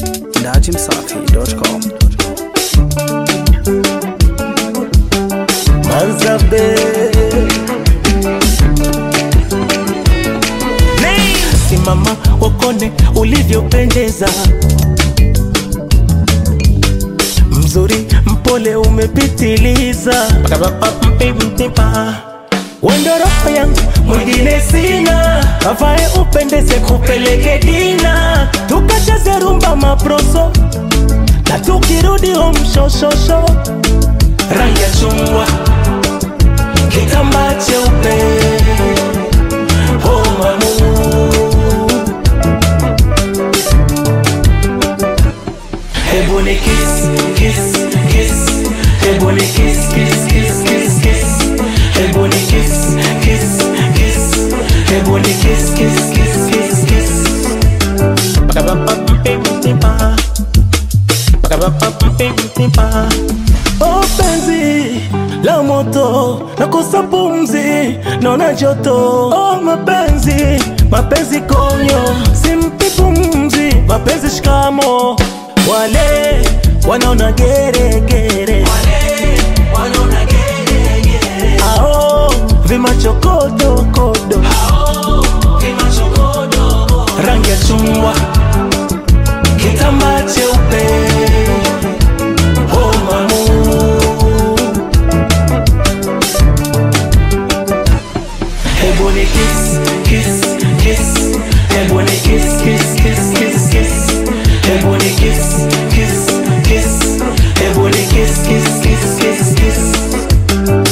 dachimsafi.com. Manzabe Simama wakone ulivyopendeza, mzuri mpole umepitiliza, wendo roho yangu mwingine sina, avae upendeze kupeleke dina, tukacheze rumba maproso na tukirudi home shoshosho, rangi ya chungwa kitambaa cheupe oh mamu hebu ni kiss kiss kiss hebu ni kiss kiss kiss kiss kiss hebu ni kiss kiss kiss hebu ni kiss kiss kiss kiss kiss Oh penzi la moto nakosa pumzi naona joto oh mapenzi mapenzi konyo simpi pumzi mapenzi shikamo wale wanaona geregere ao vimachokodokodo rangi ya chungwa kitambaa cheupe oh mamu Hebu ni kiss, kiss, kiss. Hebu ni kiss, kiss, kiss, kiss, kiss. Hebu ni kiss, kiss, kiss. Hebu ni kiss, kiss, kiss, kiss, kiss.